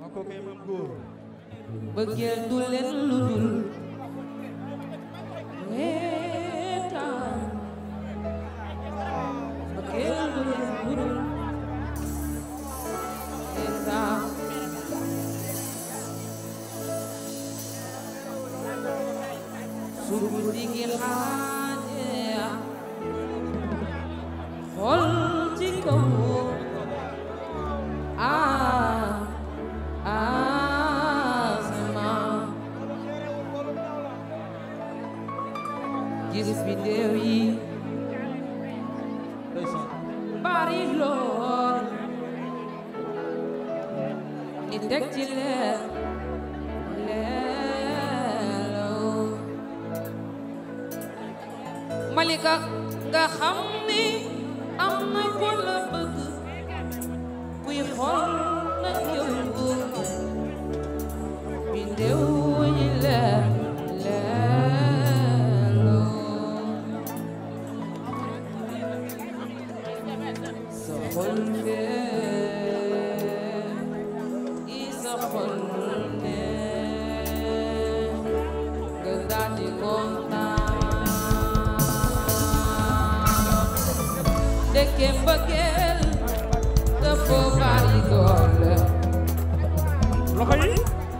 ko kay mam góor bëggeel du leen lu dul reetaan bëggeel du leen lu dul reetaan su guddi gi xaajee xool ci kaw ah asamaan gis biddew yi bari lool ni teg ci leer leeroo malika nga xam ni am na ko la bëgg kuy xool na yëngu biddew yi leer leeroo sa xol fee i sa xol nee nga daal di kontaan dëkke mbëggeel dafa bari doole loxo yi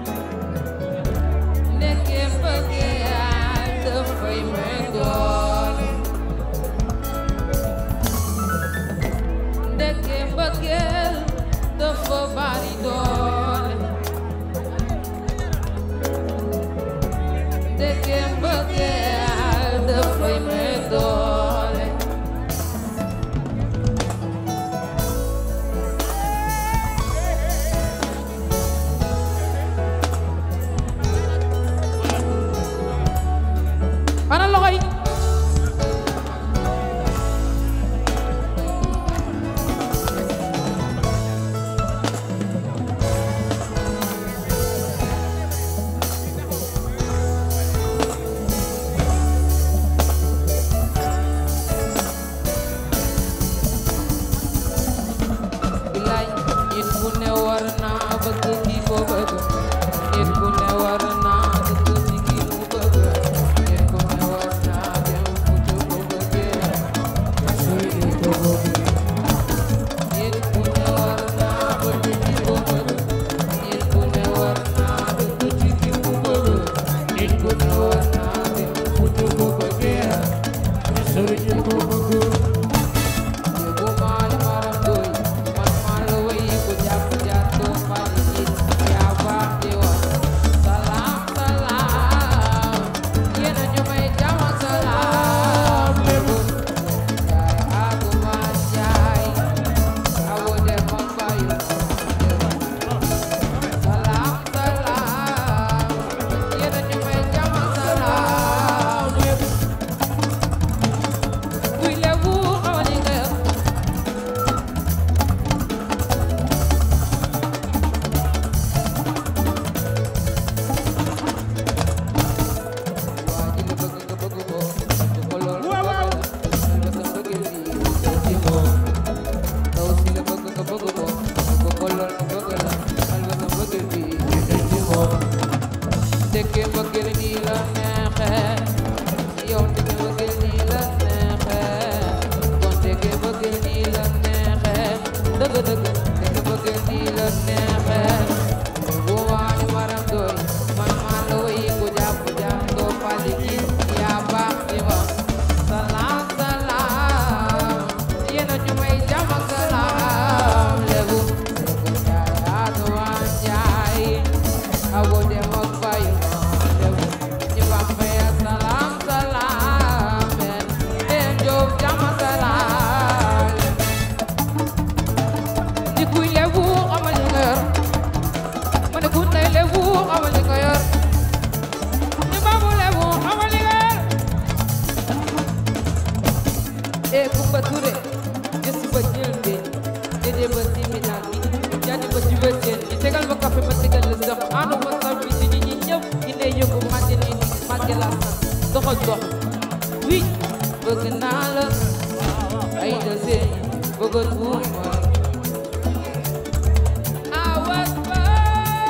dëkke mbëggeel dafay may doole dëkke mbëggeel dafa bari doole dëkke mbëggeel dafay may doole ana loxo yi bilaay nit ku ne war naa bëgg ki ko bëgg nit ku ne war naa bëgg ci ki mu bëgg nit ku ne war naa dem fu ci ko bëggee suy di ko bëgg nit ku ne war naa bëgg ki ko bëgg nit ku ne war naa bëgg ci ki mu bëgg nit ku ne war naa dem fu ci ko bëggee suy di ko bëgg Yóbbu maa li maram doy man maa la wéy ku jàpp jàpp maa li gis yaa baax di wax salaam salaam yéen a ñu may jàmm salaam lébu yaay aku maa jaay awo de man bayu salaam salaam yéen a ñu may jàmm salaam lébu kuy lebu xawali nga Dëkke bëggeel nii la neexee yow dëkke bëggeel nii la neexee kon dëkke bëggeel nii la neexee dëgg dëgg dëkke bëggeel nii la neexee bu waani maram doy man maa la wéy ku jàpp jàpp doo fali gis yaa baax ci ma salaam salaam yéen a ñu may jàmm ak salaam lébu dëgg jaay aatu waan jaay awo dem ak bayu lébu ñu bambay salaam salaam men dem jóob jàmm ak salaam di kuy lebu xamal li nga yor ma ne ku ne lebu xamal li nga yor ñu baamu lebu xamal li nga yor e Kumba Touré gëstu ba jël de dédé ba siminal bi jaani ba ci wéteen ñi tegal ma café ma tegal la sax anu ma sax bi ci ñi ñi ñëpp ñi ne yëngu màgge ni màgge la sax doxal dox wi bëgg naa la ay da seen bëgg tuuma I was born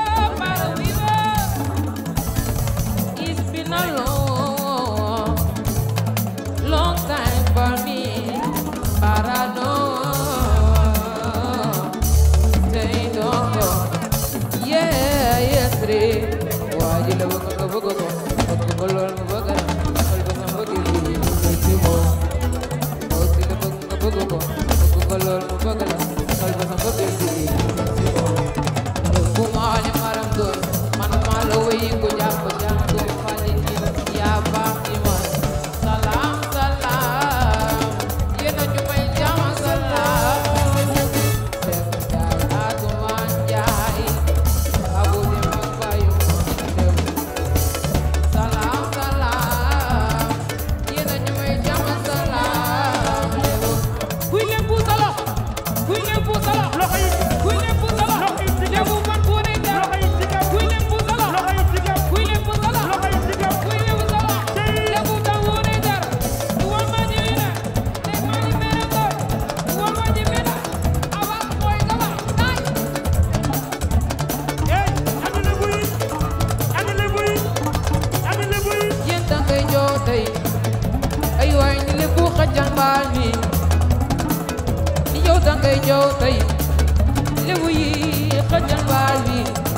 jootay lébu yi xëjal baal bi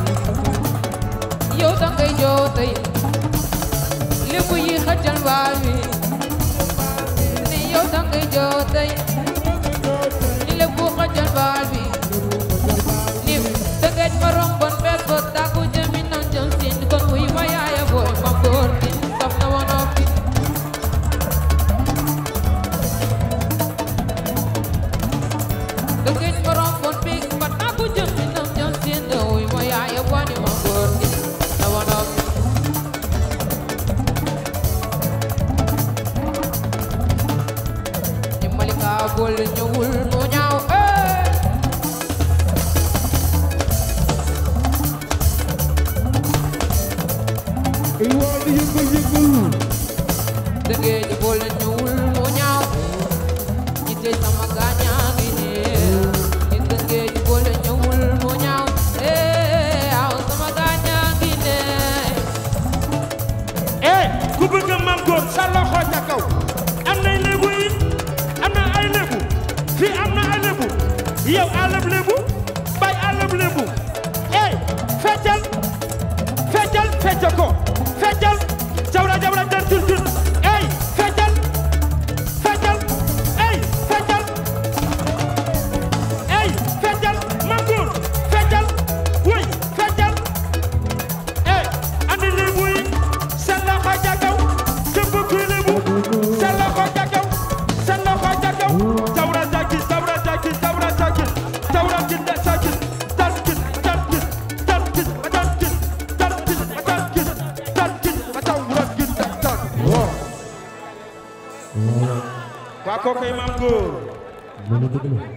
yow dangay jootay lébu yi xëjal baal bi ni yow dangay jootay ni lébu xëjal baal bi ni dëgëj ma rombon bel ko tàkku jëmi nan jëm siin kon wuy ma yaaya booy ma góor gi saf na woon noppi dëgëj ma rombon big ma tàkku jëmi nan jëm siin wuy ma yaaya booy ma góor gi saf na woon noppi ni malika bol ñëwul mu ñaaw eh Iwaan yëngal yëngal. dëggee ji boole ñëwul mu ñaaw ñi tey sama gaañaa ngi nii ñi dëggee ji boole ñëwul mu ñaaw eh aw sama gaañaa ngi nii eh ku bëgg Mam Góor sa loxo ca kaw am na lébu yi am na ay lébu fii am na ay lébu yow alab lébu bay alab lébu eh feccal feccal fecc ko feccal jawra jawra den tun tun eh feccal feccal eh feccal eh feccal Mam Góor feccal wuy feccal eh andi lébu yi seen loxo ca kaw képp kuy lébu seen loxo ca kaw seen loxo ca kaw jawra jakis jawra jakis jawra jakis jawra kinde jakis tarkis tarkis tarkis ma tarkis tarkis ma tarkis tarkis ma jawra kinde tak waa kookoy Mam Góor